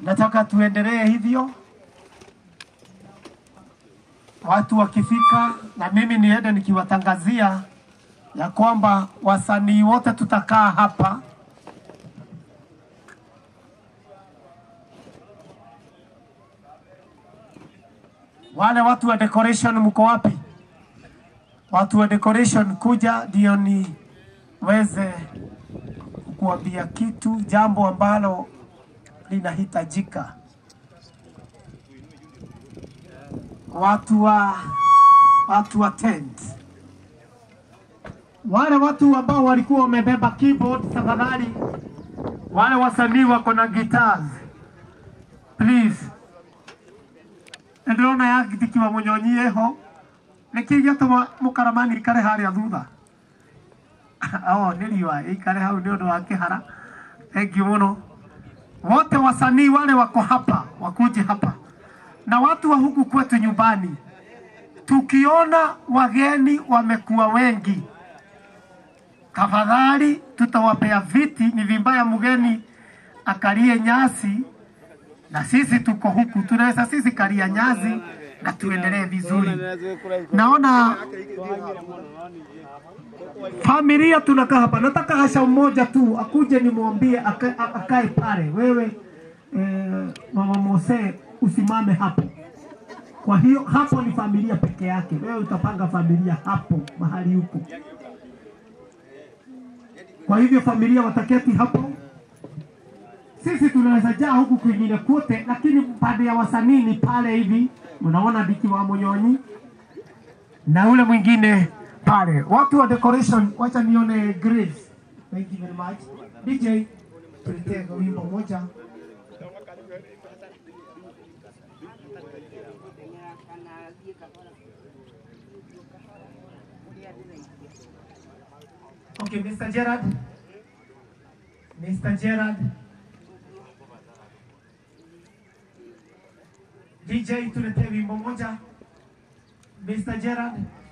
nataka tuendelee hivyo, watu wakifika, na mimi niende nikiwatangazia ya kwamba wasanii wote tutakaa hapa Wale watu wa decoration mko wapi? Watu wa decoration kuja ndio niweze kuambia kitu, jambo ambalo linahitajika. Watu wa watu wa tent, wale watu ambao walikuwa wamebeba keyboard, tafadhali, wale wasanii wako na guitars, please ndĩrona yagitikiwa mũnyonyie ho nĩkĩ gĩatũma mũkaramani ikare harĩa thutha o nĩ riũa ikare hau nĩ ũndũ wa kĩhara thengiũ mũno wote wasanii wale wako hapa wakuje hapa na watu wa huku kwetu nyumbani tukiona wageni wamekuwa wengi tafadhali tutawapea viti ni vimbaya mgeni akalie nyasi na sisi tuko huku, tunaweza sisi kalia nyazi na tuendelee vizuri. Naona familia tunakaa hapa, nataka Asha mmoja tu akuje nimwambie aka- a- akae pale. Wewe eh, mama Mose usimame hapo. Kwa hiyo hapo ni familia peke yake, wewe utapanga familia hapo mahali huko. Kwa hivyo familia wataketi hapo sisi tunaweza jaa huku kwingine kote, lakini pande ya wasanii ni pale hivi, unaona Diki wa Munyonyi na ule mwingine pale. Watu wa decoration, wacha nione Grace. Thank you very much. DJ, tuletee wimbo moja. Okay, Mr. Gerard. Mr. Gerard. DJ tuletee wimbo moja. Mr. Gerard.